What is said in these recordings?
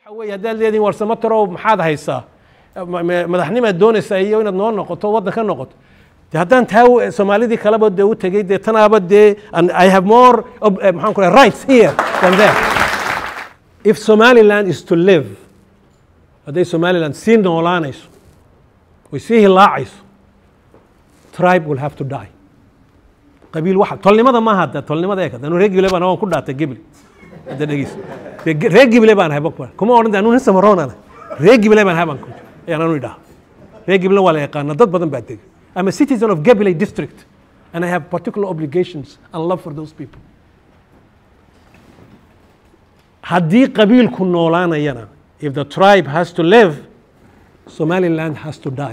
waxa weeye haddaad leedihin war samatarow maxaad haysaa Ma- ma- madaxnimaad doonaysaa iyo inaad noo noqoto waddan ka noqoto de haddaan taa u- soomaalidii kaleba dee u tegey dee tanaaba dee and i have more ob- eh, maxaan ku rahay rights here than there if somaliland is to live hadday somaliland sii noolaanayso way sii hilaacayso tribe will have to die qabiil waxa tolnimada maaha hadda tolnimada eeg anu reer gible baan waan ku dhaatay gibli hadda dhegeyso Dee ge- reer gible baan ahay bakbar kuma odhan anu nin samaroonana reer gible baan ahay baan ku ayaan anu idhaha reer gible waa la yaqaana dad badan baa dega I'm a citizen of Gabiley district and I have particular obligations and love for those people haddii qabiilku noolaanayana if the tribe has to live somaliland has to die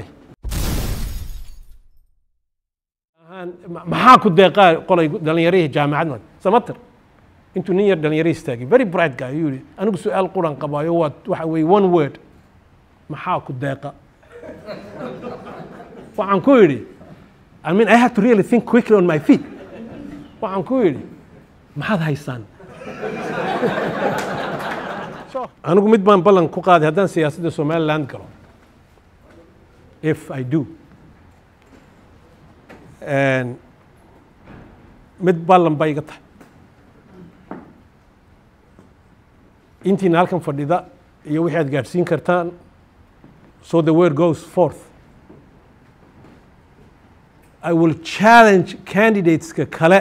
ahaan ma- maxaa ku deeqaa qolay dhallinyarihii jaamacad samatir intuu nin yar dhalinyaro istaagay very bright guy ayuu yihi anigu su-aal quran qabaayo waa waxa weeye one word maxaa ku deeqa waxaan ku yidhi I mean I have to really think quickly on my feet waxaan ku yidhi maxaad haysaan anigu mid baan ballan ku qaaday haddaan siyaasadda somaliland galo if I do And mid ballan bay iga tahay intiina halkan fadhida iyo wixii aad gaadhsiin kartaan so the word goes forth I will challenge candidateska kale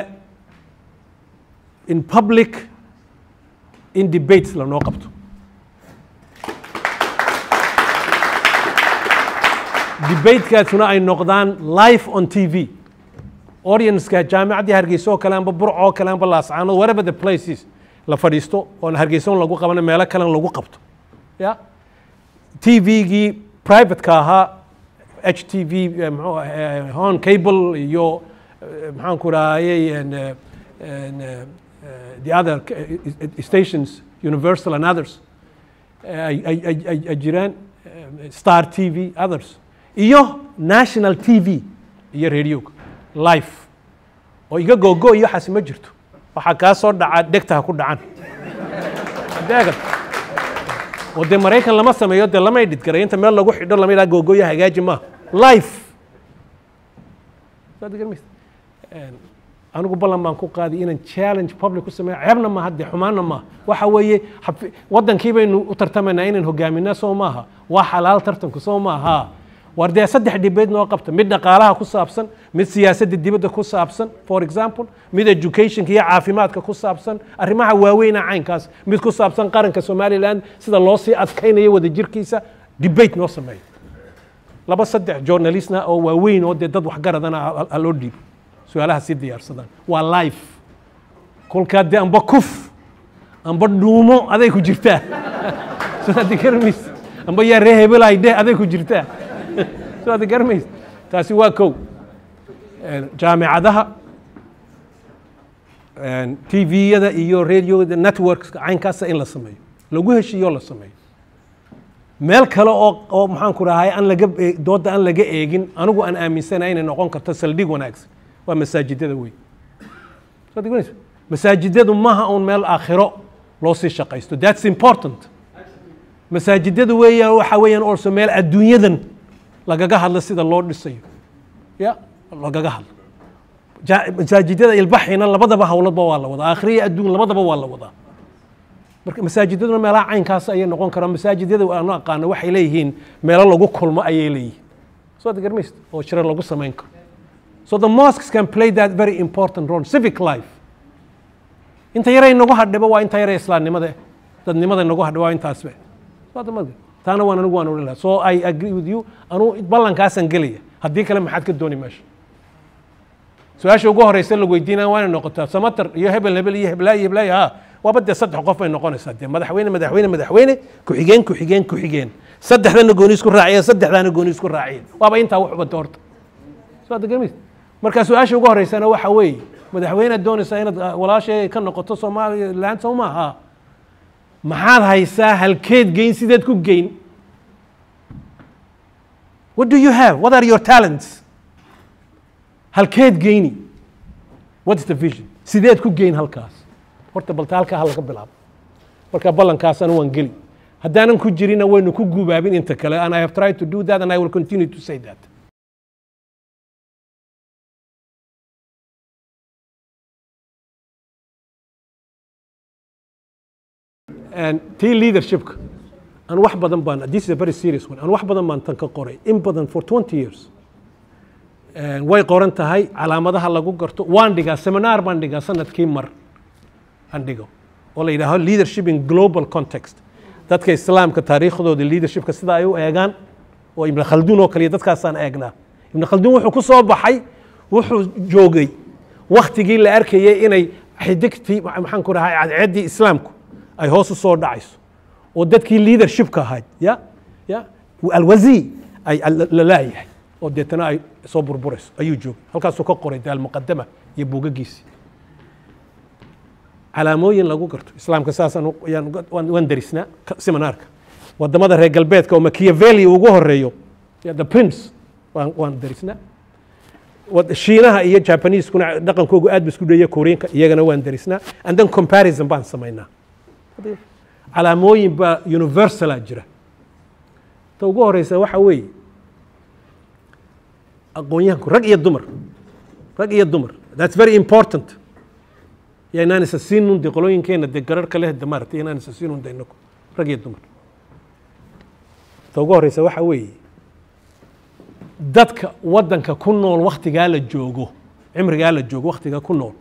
in public in debates lanoo qabto debatekaasuna ay noqdaan live on tv audienceska jaamicaddii hargeysa oo kale amba burco oo kale amba laascaanood wherever the places la fadhiisto oon hargeysa un lagu qabana meelo kalen lagu qabto ya tvgii privateka ahaa h t v eh, muxuu ah, eh, hon cable iyo eh, maxaan ku rahayey and, eh, and, eh, eh, the other eh, eh, stations universal and others eh, ay- ay ay- ay- ay jiraan eh, star t v others iyo national t v iyo radioga life oo iga googo iyo waxaasi ma jirto waxaa kaa soo dhaca dhegta ha ku dhacan deegan oo dee maraykan lama sameeyo dee lama edhidgaray inta meel lagu xidho lama yidhaha googoyo hagaaji maaha life Saad garan maysa? Een, anigu ballan baan ku qaaday inaan challenge public ku sameeyo ceebna maaha dee xumaanna maaha waxa weeye xafi- wadankii baynu u tartamaynaa inaan hogaaminaa soo maaha waa xalaal tartanku soo maaha war dee saddex dhibeed noo qabta mid dhaqaalaha ku saabsan mid siyaasadda dibadda ku saabsan for example mid educationka iyo caafimaadka ku saabsan arrimaha waaweyna caynkaas mid ku saabsan qaranka somaliland sida loo sii adkaynayo wadajirkiisa debate noo sameeyo laba saddex journalistna oo waaweyn oo dee dad waxgaradana ha- ha loo dhiibo su-aalaha sii diyaarsadaan waa life kolkaa dee amba kuf amba dhuumo aday ku jirtaa soo aad garmays amba yaa ree hebelay dheh aday ku jirtaa soo aad garmays taasi waa kow Een, jaamicadaha tviyada iyo radioda networkska caynkaasa in la sameeyo lagu heshiiyo la sameeyo meel kale oo oo maxaan ku rahay aan laga ee- dooda aan laga eegin anigu aan aaminsanahay inay noqon karto saldhig wanaagsan waa masaajidada weyn Soo aad garanaysa? masaajidadu maaha uun meel aakhiro loo sii shaqaysto that's important masaajidadu weeyaan waxa weeyaan also meel adduunyadan lagaga hadlo sida loo dhisayo ya lagaga hadlo Ja- masaajidada ilbaxina labadaba howladba waa la wadaa aakhiriya adduun labadaba waa la wadaa marka masaajidaduna meelaha caynkaas ayay noqon karaan masaajidada aanu aqaano waxay leeyihiin meelo lagu kulmo ayay leeyihiin soo ad garmayst oo shiro lagu samayn karo so the mosques can play that very important role civic life inta yaray nagu hadhiba waa inta yaray islaamnimada eh. dadnimada nagu hadhiba waa intaasbe Soo hadda ma- taana waan anigu waan odhan lahaa so i agree with you anuu ballankaasaan gelaya haddii kale maxaad ka dooni meesha su-aasha ugu horeysa la weydiinaya waa inay noqotaa samatar iyo hebel hebel iyo heblaay iyo heblaay ha waaba dee saddex qof bay noqonaysaa dee madaxweyne madaxweyne madaxweyne ku-xigeen ku-xigeen ku-xigeen saddexdana gooni isku raaciyeen saddexdaana gooni isku raaciyeen waaba intaa wax ubada horta soo hadda garmis marka su-aasha ugu horeysana waxa weeye madaxweynead doonaysaa inaad ah, walaashay ka noqoto somaliland soo maaha maxaad haysaa halkeed geyn sideed ku geyn what do you have what are your talents halkeed geyni what is the vision sideed ku geyn halkaas horta balta halkaa ha laga bilaabo marka ballankaasana waan geli haddaanan ku jirina waynu ku gubaabin inta kale and i have tried to do that and i will continue to say that And tii leadershipka aan wax badan baan this is a very serious one aan wax badan baan tan ka qoray in badan for 20 years And way qoran tahay calaamadaha lagu garto waan dhigaa seminar baan dhigaa sanadkii mar aan dhigo oo la yidhaaho leadership in global context dadka islaamka taariikhdooda leadershipka sida ay u eegaan oo ibn khalduun oo kaliya dadkaasaan eegnaa ibn khalduun wuxuu ku soo baxay wuxuu joogay waktigii la arkayay inay xidigtii maxaan ku dhahay cadceeddii islaamku ay hoos u soo dhacayso oo dadkii leadershipka ahayd ya ya alwazii ay la laayahay oo deetana ay soo burburayso ayuu joogay halkaasuu ka qoray de almuqadama iyo buugagiisii calaamooyin lagu garto islaamka saasaan waan darisnaa seminaarka wadamada reer galbeedka oo machiavelli ugu horeeyo the prince waan waan darisnaa shiinaha iyo japaneskuna dhaqankoogu aad ba isku dheeya koreanka iyagana waan darisnaa and then comparison baan samaynaa calaamooyin baa universala jira ta ugu horeysa waxa weeye aqoonyahanku rag iyo dumar rag iyo dumar that's very important ya inaan isa siinun de qolooyinkeena de gararhka leh de maaragtay inaan isa siinun de inaku rag iyo dumar ta ugu horeysa waxa weeye dadka waddanka ku nool waktigaa la joogo cimrigaa la joogo waktigaa ku nool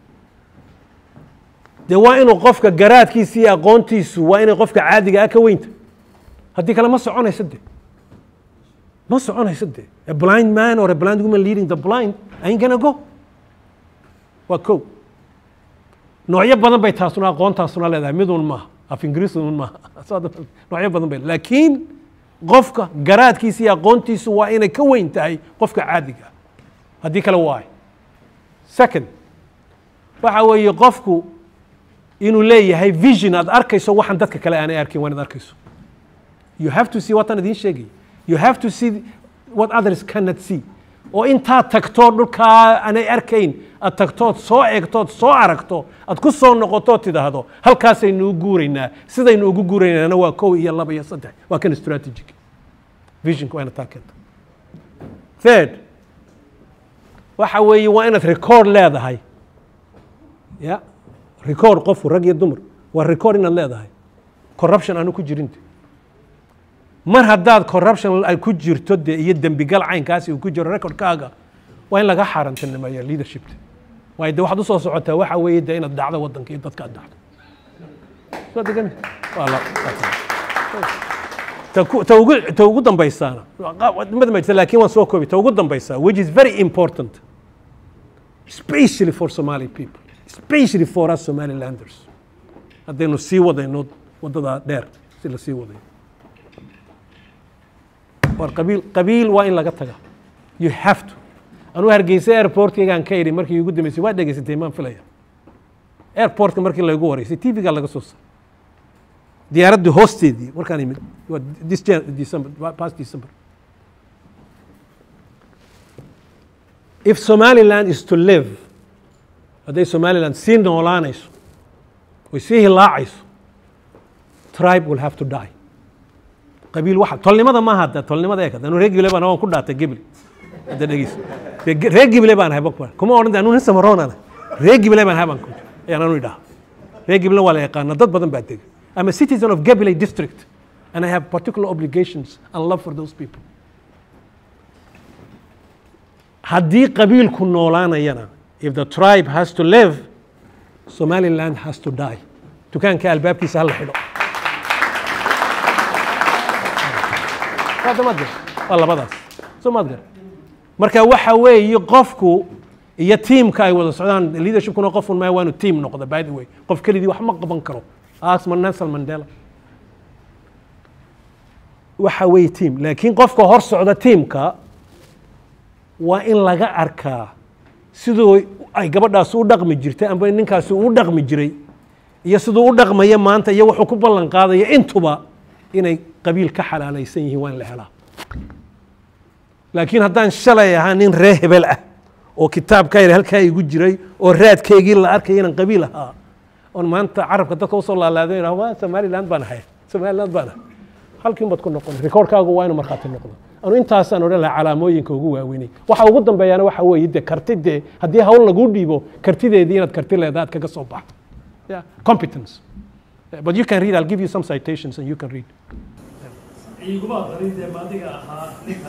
dee waa inuu qofka garaadkiisa iyo aqoontiisu waa inay qofka caadiga ah ka weynta haddii kale ma soconaysa de ma soconaysa de a blind man or a blind woman leading the blind ain't gonna go waa kow noocyo badan bay taasuna aqoontaasuna leedahay midun maaha af ingiriis un maaha noocyo badan bay laakiin qofka garaadkiisa iyo aqoontiisu waa inay ka weyn tahay qofka caadiga haddii kale waay second waxa weeye qofku inuu leeyahay vision aad arkayso waxaan dadka kale aanay arkin waa inaad arkayso you have to see wataan idiin sheegay you have to see what others cannot see oo intaad tagto dhulkaa aanay arkayn aad tagtood soo eegtood soo aragto aad ku soo noqotood tidhaahdo halkaasaynu u guuraynaa sidaynu ugu guuraynaana waa kow iyo laba iyo saddex waa kan strategic visionka waa inaad taa keento third waxa weeye waa inaad record leedahay ya record qofku rag iyo dumar waa record inaad leedahay corruption aanu ku jirinta mar haddaad corruption ay ku jirto de iyo dembigal caynkaasi uu ku jiro recordkaaga waa in laga xaarantinimeeya leadershipta waayo de waxaad usoo socotaa waxa weeye de inaad dhacdo waddanka iyo dadka aad dhacdo soo degami ta ugu ta ugu dambaysaana madamajta laakiin waan soo koobi ta ugu dambaysaa which is very important especially for somali people especially for us somalilanders haddaynu sii wadayno waddadaa dheer si la sii wadayo war qabiil qabiil waa in laga taga you have to anuu hargeysa airportkaygaan ka idhi markii ugu dambeysay waa dhegeysatay maan filaya airportka markii laygu wareysay tvga laga soo saaray diyaaradda hoosteedii markaan imid waa this december past december if somaliland is to live hadday somaliland sii noolaanayso oy sii hilaacayso tribe will have to die qabiil waxa tolnimada maaha hadda tolnimada eekad anu reer gibile baan waan ku dhaatay gibli hadda dhegeyso reer gibile baan ahay bakbar kuma odhan anu nin samaroonana reer gibile baan ahay baan ayaan anu idhaha reer gibile waa la yaqaana dad badan baa dega I'm a citizen of Gabilay district and I have particular obligations and love for those people haddii qabiilku noolaanayana if the tribe has to live somaliland has to die dukaanka albaabkiisa hala xidho waa labadaas soo maad gar marka waxa weeye qofku iyo tiimka ay wada socdaan leadershipkuna qofun maa waanu tiim noqda by the way qof keligii wax ma qaban karo asma nelson mandela waxa weeye tiim laakiin qofka hor socda tiimka waa in laga arkaa siduu ay gabadhaasi u dhaqmi jirtay amba ninkaasi u dhaqmi jiray iyo siduu u dhaqmaya maanta iyo wuxuu ku ballan qaadaya intuba inay qabiil ka xalaalaysan yihiin waa in la helaa laakiin haddaan shalay ahaa nin ree hebel ah oo kitaabka yar halkaa igu jiray oo raadkaygii la arkaya inaan qabiil ahaa oon maanta carabka dadka usoo laalaado yidhaho waa somaliland baan ahay somaliland baan ahay halkiin baad ku noqon rikoorkaagu waa inuu markhaati noqdo anu intaasaan odhan lahaa calaamooyinka ugu waaweynay waxa ugu dambeeyana waxa weeye de karti dee haddii hawl laguu dhiibo kartideedii inaad karti leedahay aad kaga soo baxdo yeah. competence Yeah, but you can read I'll give you some citations and you can read iguma aqrin dee maadiga ahaa ninka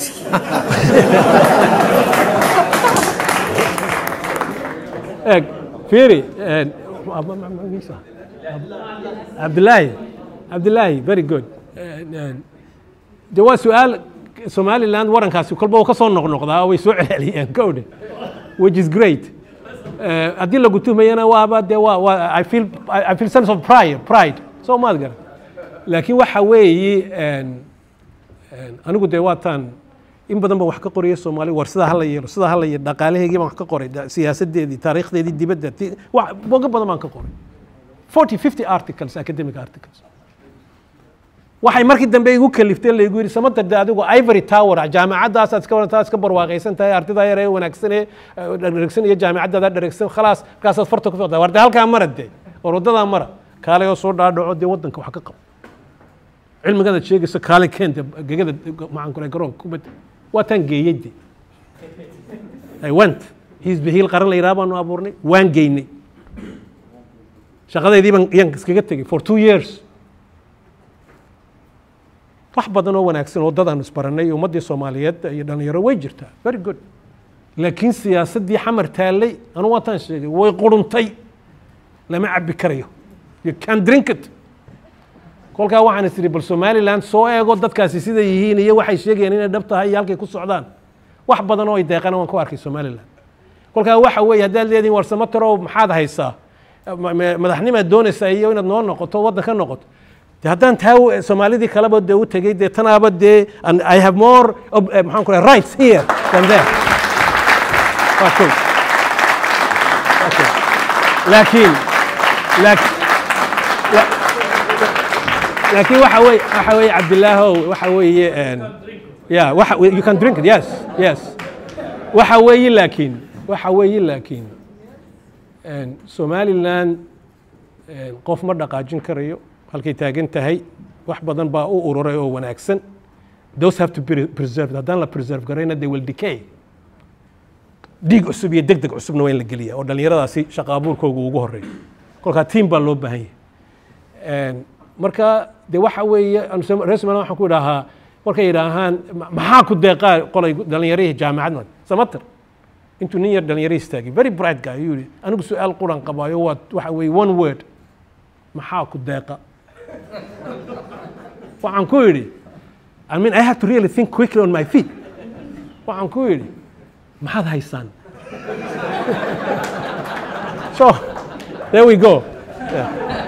Eg, fiiri eh, ma- ma- ma- magiisa? cabdilaahi cabdilaahi very good Eh, eh, de waa su-aal somaliland warankaasi kolba uu ka soo noqnoqdaa way soo celceliyeen kowdhe which is great Eh, haddii lagu tuhmayana waaba de waa waa I feel I I feel sense of pride pride soo maad garan laakiin waxa weeyi en- en, anigu dee waataan in badan baan wax ka qoraya soomaali war sidaa hala yeelo sidaa hala yeelo dhaqaalaheygii baan wax ka qoray da- siyaasadeedii taariikhdeedii dibadda ti- wax boga badan baan ka qoray 40 50 articles academic articles waxay markii dambe igu kaliftay laygu yidhi sama darde adigu ivory tower jaamacadaasaad iska wadataa iska barwaaqaysan tahay ardaydaa yar ee wanaagsan ee eh, dheregsan iyo jaamacaddaada dheregsan khalaas markaasaad farta ku fiqdaa warde halkaa mara dee war waddadaa mara kaalay oo soo dhaadhaco dee waddanka wax ka qabo cilmigadaad sheegayso kaalay keenta gegada maxaan ku garoonka kubadda waa taan geeyey de I went xisbi hiil qaran la yidhaha baanu abuurnay waan geynay shaqadeydii baan yaan iskaga tegey for two years wax badan oo wanaagsan oo dad aanu isbarannay iyo ummaddii soomaaliyeed iyo dhalinyaro way jirtaa very good laakiin siyaasaddii xamar taallay anu waataan sheegay way quruntay lama cabbi karayo you can drink it kolkaa waxaan is idhi bal somaliland soo eego dadkaasi siday yihiin iyo waxay sheegayaan inay dhab tahay iyo halkay ku socdaan wax badan oo ay deeqana waan ku arkay somaliland kolkaa waxa weeye haddaad leedihin war samatarow maxaad haysaa Ma- ma- madaxnimaad doonaysaa iyo inaad noo noqoto waddan ka noqoto de haddaan taa u- soomaalidii kaleba dee u tegey dee tanaaba dee and i have more ob- eh, maxaan ku rahay rights here than there waa kow Waa kow. laakiin laakiin laakiin waxa weeye waxa weeye cabdilaahow waxa weeye en, yeah waxa you can drink it yes yes waxa weeye laakiin waxa weeye laakiin en, somaliland en, qof ma dhaqaajin karayo halkay taagan tahay wax badan baa u ururay oo wanaagsan those have to be preserved haddaan la preserve garayna they will decay dhiig cusub iyo deg deg cusubna waa in la geliya oo dhallinyaradaasi shaqa abuurkooga ugu horeeyo kolkaa tiim baa loo baahan yahay En, marka de waxa weeye anu som- reer somaliland waxaan ku idhaahaa markay yidhaahaan "Ma- maxaa ku deeqaa qolay dhallinyarihii jaamacad samater intuu nin yar dhalinyaro istaagay very bright guy ayuu yihi anigu su-aal quran qabaayo waa waxa weeye one word maxaa ku deeqa waxaan ku yidhi I mean I have to really think quickly on my feet waxaan ku yidhi maxaad haysaan so there we go Yeah.